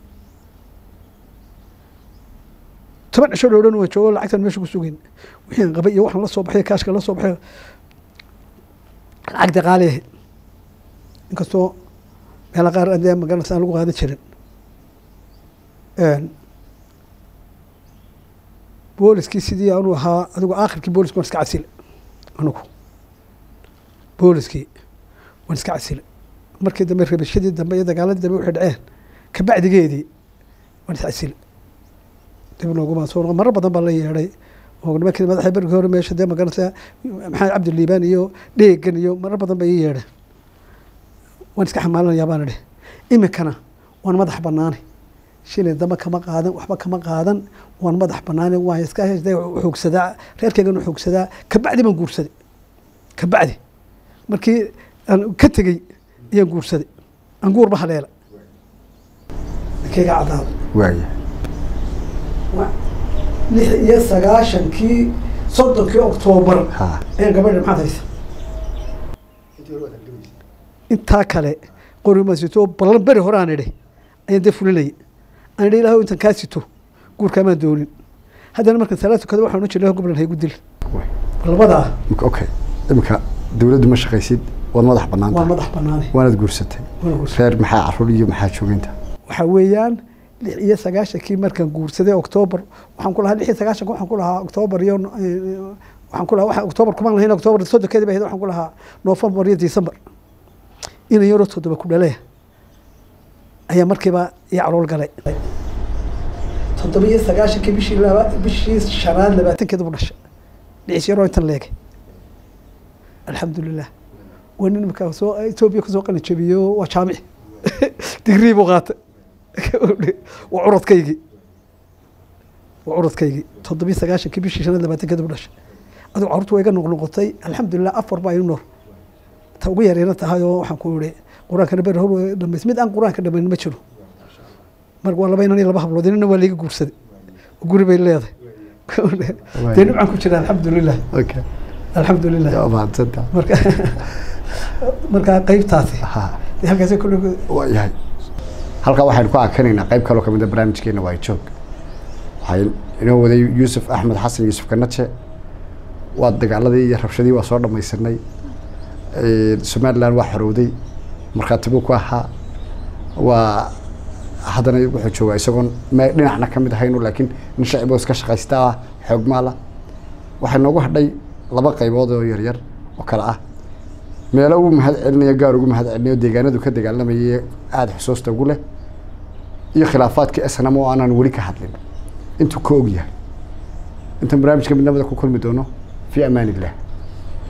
toban cisho dhow dhan waan joogo lacagtan meesha ku sugeyn wixii aan qabay iyo waxaan la soo baxay kaashka la soo baxay lacag daqaali ahayd inkastoo meela qaar dee magaranaysa aan lagu qaadan jirin booliskii sidii anuu ahaa adigu aakhirkii booliski waan iska casile anugu booliskii waan iska casile markii dambe rabashadii dambe iyo dagaaladii dambe waxay dhaceen kabacdigeedii waan is casile dib nooguma soo noqon marar badan baa la yeedhay oo nimankii madaxa berigii hore meesha dee magaranaysa maxamed cabdi liibaan iyo dheegan iyo marar badan ba ii yeedheen waan iska xamaalanayaa baan idhi iminkana waan madax banaanay shilin damba kama qaadan waxba kama qaadan waan madax banaanay waan iska xoogsadaa reerkeygan xoogsadaa kabacdi baan guursaday kabacdi markii aan ka tegey ayaan guursaday aan guurba haleela ninkeyga caddaada waaya lix iyo sagaashankii soddonkii oktoobar ha ayaan gabadha maxaad haysa intaa kale qori ma sito ballan beri hore aan idhi ayaan dee fulinayay aan idhi ilaah intan kaa sito guurkaamaan doonin haddana markan salaad tukada waxaan odhan jiray goblan haygu dil labadaa okay iminka dawladdu ma shaqaysid waad madax bannaan waa tahay madax banaanay waanaad guursatay waana guursaday. reer maxaa caruur iyo maxaa jooginta waxaa weeyaan lix iyo sagaashankii markaan guursaday oktoobar waxaan ku lahaa lix iyo sagaashanka waxaan ku lahaa oktoobar iyo eh, waxaan ku lahaa waxaan oktoobar kumaan lahayn oktoobar soddonkeedii bay ahayd waxaan ku lahaa noofembar iyo disembar inan yaroo toddoba ku dhaleya ayaa markiiba ii calool galay toddoba iyo sagaashankii bishii laba bishii shanaad labaatankeeda bu dhashay dhicis yaroo intan leegay alxamdulilah waa nin imika soo etoobiya kasoo qalin jabiyo waa jaamici digrii buu qaatay waa curadkaygii waa curadkaygii toddobiyo sagaashankii bishii shanaad labaatankeeda bu dhashay adigu carruurtu waa iga noqnoqotay alxamdulilah afar baa inu nool ta ugu yareena tahay oo waxaan ku ihi qur-aankana beri hor way dhamays mid aan qur-aanka dhamayn ma jiro marka waa laba inan iyo laba hablood inana waa liiga guursaday oo guri bay leedahay dee dhibcaan ku jira alxamdulilah okay alxamdulilah yaa mahadsanta marka marka qeybtaasi ha dee halkaasi kule waa yahay halkaa waxaynu ku akanaynaa qayb kaloo kamid a barnaamijkeena waa joog waxay inoo waday yuusuf axmed xasan yuusuf kanaje waa dagaaladii iyo rabshadii waa soo dhamaysanay somaliland waa xorowday markhaatibuu ku ahaa waa haddana wuxuu joogaa isagoon me dhinacna ka mid ahaynu laakiin nin shaciboo iska shaqaysta ah xoog maala waxay noogu hadhay laba qaybood oo yaryar oo kale ah meelo ugu mahad celinayo gaar ugu mahad celinayo deegaanadu ka dagaalamayay aada xusuusta ugu leh iyo khilaafaadkii snam oo aanan weli ka hadlin intuu ka og yahay intaan barnaamijka midnamada ku kulmi doono fi amaan illah